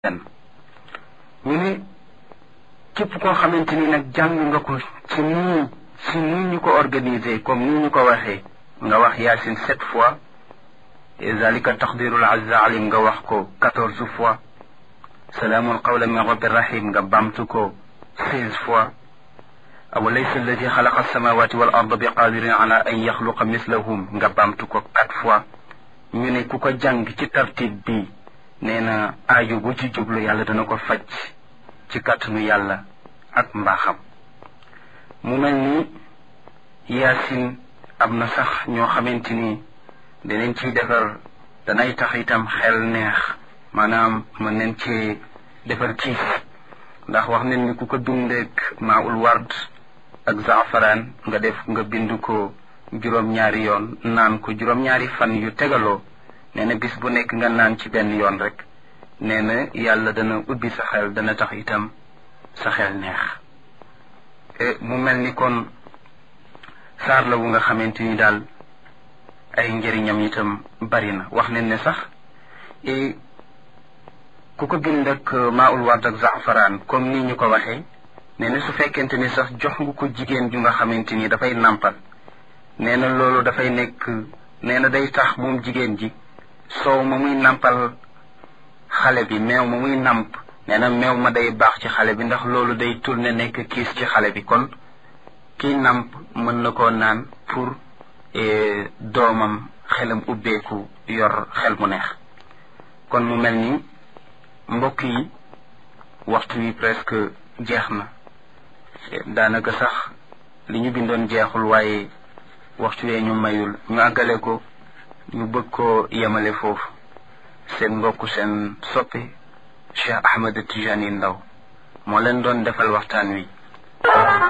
benn ñu ne képp koo xamante ni nag jàng nga ko ci nii ci nii ñu ko organiser comme nii ñu ko waxee nga wax yaasin sept fois zalika taqdirul azza alim nga wax ko quatorze fois salaamun qawlan min rabbi rahim nga bamtu ko seize fois awalaysa alladi xalaqa alsamawati wal arda bi qadirin ala an yaxluqa mislahum nga bamtu ko quatre fois ñu ne ku ko jàng ci tartib bi nee na aajo bu ci jublu yàlla dana ko faj ci kàttanu yàlla ak mbaaxam mu mel ni yaasin am na sax ñoo xamante ni danañ ciy defar danay tax itam xel neex maanaam mën nañ cee defar kiis ndax wax nañ ni ku ko dundeek maa ul ward ak zaafaraan nga def nga bind ko juróom-ñaari yoon naan ko juróom-ñaari fan yu tegaloo nee na bis bu nekk nga naan ci benn yoon rek nee na yàlla dana ubbi sa xel dana tax itam sa xel neex mu mel ni kon saar la wu nga xamante ni daal ay njëriñam itam bari na wax nañ ne sax ku ko bind ak maaul ward ak zaafaraan comme ni ñu ko waxee nee na su fekkente ni sax jox nga ko jigéen ju nga xamante ni dafay nàmpal nee na loolu dafay nekk nee na day tax moom jigéen ji soow ma muy nàmpal xale bi meew ma muy nàmp nee na meew ma day baax ci xale bi ndax loolu day tourné nekk kiis ci xale bi kon kii nàmp mën na koo naan pour doomam xelam ubbeeku yor xel mu neex kon mu mel ni mbokk yi waxtu wi presque jeex na daanaka sax li ñu bindoon jeexul waaye waxtu wee ñu mayul ñu àggale ko ñu bëgg koo yemale foofu seen mbokk seen soppi Cheikh Ahmed Tijani Ndaw moo leen doon defal waxtaan wi